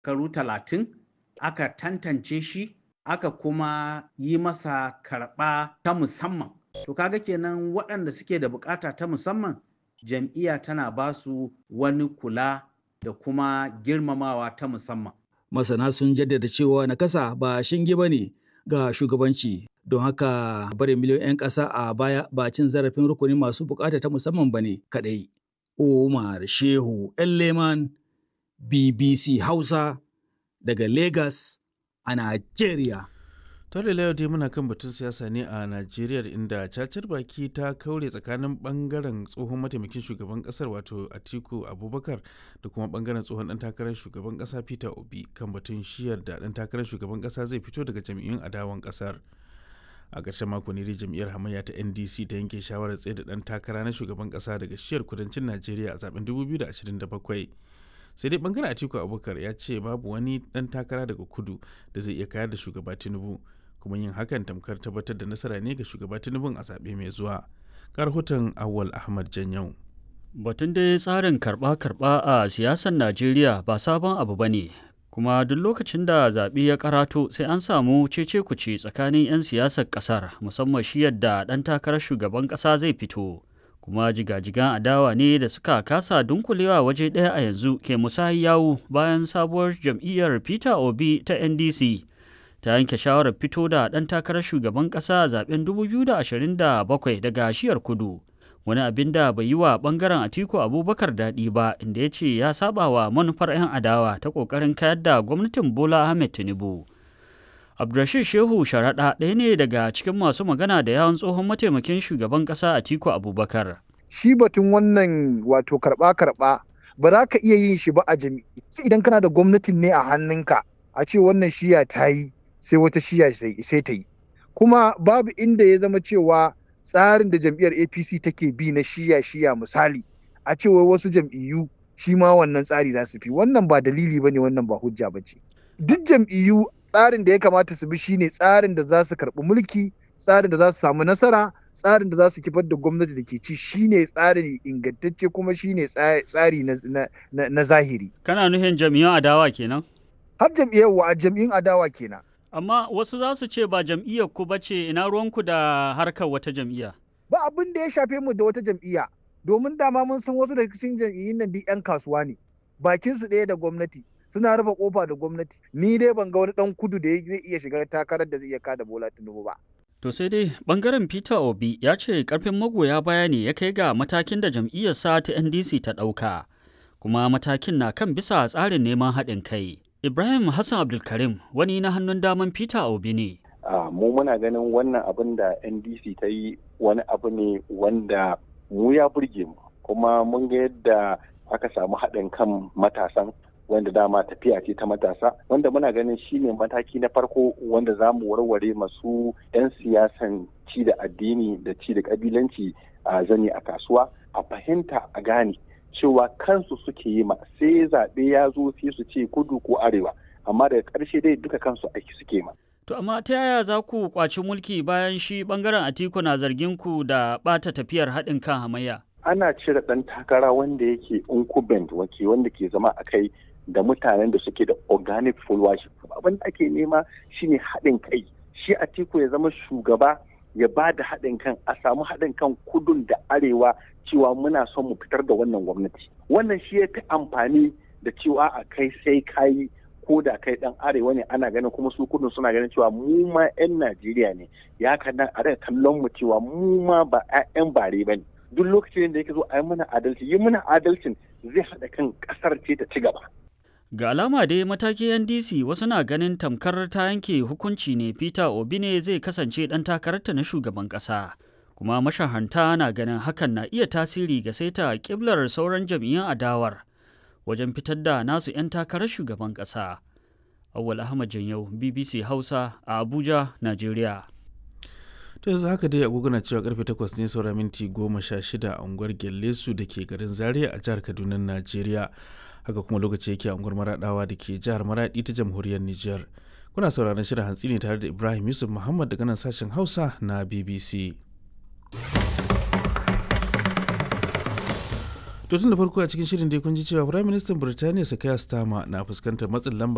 karu talatin aka tantance shi aka kuma yi masa karɓa ta musamman to kaga kenan waɗanda suke da bukata ta musamman jam'iyya tana ba su wani kula da kuma girmamawa ta musamman masana sun jaddada cewa nakasa ba shinge ba ne ga shugabanci don haka barin miliyoyin 'yan ƙasa a baya ba cin zarafin rukunin masu bukata ta musamman ba ne kaɗai. Umar Shehu Leman BBC Hausa daga Lagos a Najeriya. Tare da dai muna kan batun siyasa ne a Najeriya inda cacar baki ta kaure tsakanin bangaren tsohon mataimakin shugaban kasar wato Atiku Abubakar da kuma bangaren tsohon dan takarar shugaban kasa Peter Obi kan batun shiyar da dan takarar shugaban kasa zai fito daga jam'iyyun adawan kasar. A ƙarshen mako ne jam'iyyar hamayya ta NDC ta yanke shawarar tsaye da dan takara na shugaban kasa daga shiyar kudancin Najeriya a zaben 2027. sai dai bangaren atiku abubakar ya ce babu wani dan takara daga kudu da zai iya kayar da shugaba tinubu kuma yin hakan tamkar tabbatar da nasara ne ga shugaba tinubun a zaɓe mai zuwa rahoton awwal ahmad janyau batun dai tsarin karɓa-karɓa a siyasar najeriya ba sabon abu ba ne kuma duk lokacin da zaɓe ya karato sai an samu cece kuce tsakanin 'yan siyasar ƙasar musamman shi yadda ɗan takarar shugaban ƙasa zai fito kuma jigajigan adawa ne da suka kasa dunkulewa waje ɗaya a yanzu ke musayi yawu bayan sabuwar jam'iyyar peter obi ta ndc ta yanke shawarar fito da ɗan takarar shugaban ƙasa a zaben 2027 daga shiyar kudu wani abin da bai yi wa ɓangaren atiku abubakar daɗi ba inda ya ce ya saba wa manufar 'yan adawa ta ƙoƙarin kayar da gwamnatin bola ahmed tinubu Abdulrashid Shehu Sharaɗa ɗaya ne daga cikin masu magana da yawan tsohon mataimakin shugaban ƙasa Atiku Abubakar. Shi batun wannan wato karɓa-karɓa ba za ka iya yin shi ba a jami'i. Idan kana da gwamnatin ne a hannunka a ce wannan shiya ta yi sai wata shiya sai ta yi. Kuma babu inda ya zama cewa tsarin da jam'iyyar APC take bi na shiya-shiya misali a ce wai wasu jam'iyyu shi ma wannan tsari za su fi wannan ba dalili ba ne wannan ba hujja ba ce. Duk jam'iyyu tsarin da ya kamata su bi shine tsarin da za su karɓi mulki tsarin da za su samu nasara tsarin da za su kifar da gwamnati da ke ci shine tsari ingantacce kuma shine tsari na zahiri kana nufin jam'iyyun adawa kenan har jam'iyyar wa jam'iyyun adawa kenan amma wasu za su ce ba jam'iyyar ku bace ina ruwanku da harkar wata jam'iyya ba abin da ya shafe mu da wata jam'iyya domin dama mun san wasu daga cikin jam'iyyun nan duk 'yan kasuwa ne bakin su ɗaya da gwamnati suna rufe kofa da gwamnati ni dai ban ga wani dan kudu da zai iya shiga takarar da zai iya kada bola tinubu ba to sai dai bangaren peter obi ya ce karfin magoya baya ne ya kai ga matakin da jam'iyyarsa ta ndc ta ɗauka kuma matakin na kan bisa tsarin neman haɗin kai ibrahim hassan abdulkarim wani na hannun daman peter obi ne mu muna ganin wannan abin da ndc ta yi wani abu ne wanda mu ya burge mu kuma mun ga yadda aka samu haɗin kan matasan wanda dama tafiya ce ta matasa wanda muna ganin shine mataki na farko wanda za mu warware masu 'yan siyasan ci da addini da ci da kabilanci a zane a kasuwa a fahimta a gane cewa kansu suke yi ma sai zaɓe ya zo sai su ce kudu ko arewa amma daga ƙarshe dai duka kansu aiki suke ma. To amma ta yaya za ku kwaci mulki bayan shi bangaren Atiku na zargin ku da ɓata tafiyar haɗin kan hamayya? Ana cire ɗan takara wanda yake incumbent wake wanda ke zama a kai da mutanen da suke da organic followership abin da ake nema shine haɗin kai shi atiku ya zama shugaba ya ba da haɗin kan a samu haɗin kan kudun da arewa cewa muna son mu fitar da wannan gwamnati wannan shi ya fi amfani da cewa a kai sai kayi ko da kai dan arewa ne ana ganin kuma su kudin suna ganin cewa mu ma 'yan najeriya ne ya kana a daga kallon mu cewa mu ma ba 'yan bare ba ne duk lokacin da yake zo a yi mana adalci yi mana adalcin zai haɗa kan ƙasar ce ta ci gaba Ga alama dai matakin NDC wasu na ganin tamkar ta yanke hukunci ne Peter Obi ne zai kasance ɗan takararta na shugaban ƙasa. Kuma mashahanta na ganin hakan na iya tasiri ga saita ƙiblar sauran jam'iyyun adawar wajen fitar da nasu 'yan takarar shugaban ƙasa. Awwal Ahmad Janyau, BBC Hausa a Abuja, Najeriya. to yanzu haka dai agogo na cewa karfe 8 ne saura minti 16 a unguwar Gellesu da ke garin Zaria a jihar Kaduna, Najeriya. haka kuma lokaci yake a unguwar maradawa da ke jihar maradi ta jamhuriyar Nijar. Kuna sauraron shirin hantsi ne tare da Ibrahim Yusuf Muhammad daga nan sashen Hausa na BBC. To tun da farko a cikin shirin dai kun ji cewa Firayim Ministan Birtaniya Sakaya Starmer na fuskantar matsin lamba